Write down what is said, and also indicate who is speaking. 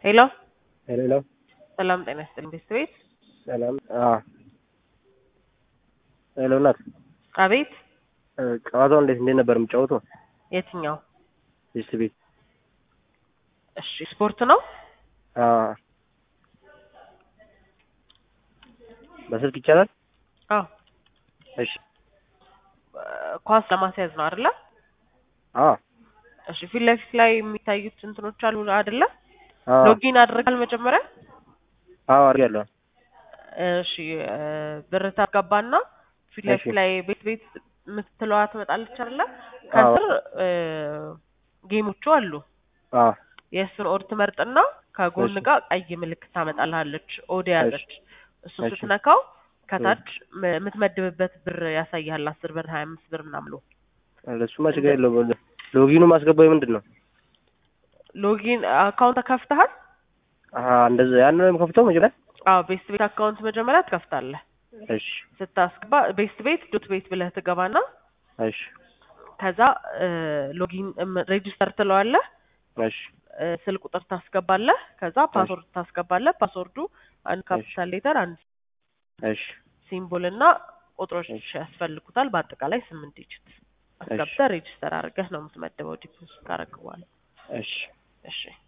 Speaker 1: ሄሎ
Speaker 2: ሄሎ
Speaker 1: ሰላም ጤና ይስጥልኝ ቤት
Speaker 2: ሰላም። አዎ ሄሎ እናት፣
Speaker 1: አቤት
Speaker 2: ጨዋታው እንዴት እንዴት ነበር የምጫወተው?
Speaker 1: የትኛው
Speaker 2: ቤስት ቤት።
Speaker 1: እሺ ስፖርት ነው
Speaker 2: አዎ በስልክ ይቻላል?
Speaker 1: አዎ
Speaker 2: እሺ
Speaker 1: ኳስ ለማስያዝ ነው አይደለ
Speaker 2: አዎ
Speaker 1: እሺ ፊት ለፊት ላይ የሚታዩት እንትኖች አሉ አይደለ
Speaker 2: አዎ
Speaker 1: ሎጊን አድርጋል መጀመሪያ
Speaker 2: አዎ አድርጌያለሁ።
Speaker 1: እሺ እ ብር ታስገባና ፊት ለፊት
Speaker 2: እሺ።
Speaker 1: ላይ ቤት ቤት የምትለዋ ትመጣለች አይደለ ከስር እ ጌሞቹ አሉ
Speaker 2: አዎ
Speaker 1: የእሱን ኦድ ትመርጥና ከጎን
Speaker 2: እሺ።
Speaker 1: ጋር ቀይ ምልክት ታመጣልሃለች ኦድ ያዘች እሱ
Speaker 2: እሺ።
Speaker 1: ስትነካው ከታች ም- የምትመድብበት ብር ያሳይሃል አስር ብር ሀያ አምስት ብር ምናምን ብሎ
Speaker 2: ለሱማ ችግር የለውም። ሎጊኑ ማስገባው ምንድን ነው?
Speaker 1: ሎጊን አካውንት ከፍተሃል
Speaker 2: አሀ እንደዛ ያን ነው የምከፍተው መጀመሪያ?
Speaker 1: አዎ ቤስት ቤት አካውንት መጀመሪያ ትከፍታለህ
Speaker 2: እሺ
Speaker 1: ስታስገባ ቤስት ቤት ዶት ቤት ብለህ ትገባና
Speaker 2: እሺ
Speaker 1: ከዛ እ ሎጊን ሬጂስተር ትለዋለህ
Speaker 2: እሺ
Speaker 1: እ ስልክ ቁጥር ታስገባለህ ከዛ ፓስወርድ ታስገባለህ ፓስወርዱ አንድ ካፒታል ሌተር አንድ
Speaker 2: እሺ
Speaker 1: ሲምቦል እና ቁጥሮች
Speaker 2: እሺ።
Speaker 1: ያስፈልጉታል በአጠቃላይ ስምንት ዲጂት አስገብተህ ሬጂስተር አድርገህ ነው የምትመድበው ዲፖዚት ካደረግህ በኋላ
Speaker 2: እሺ
Speaker 1: እሺ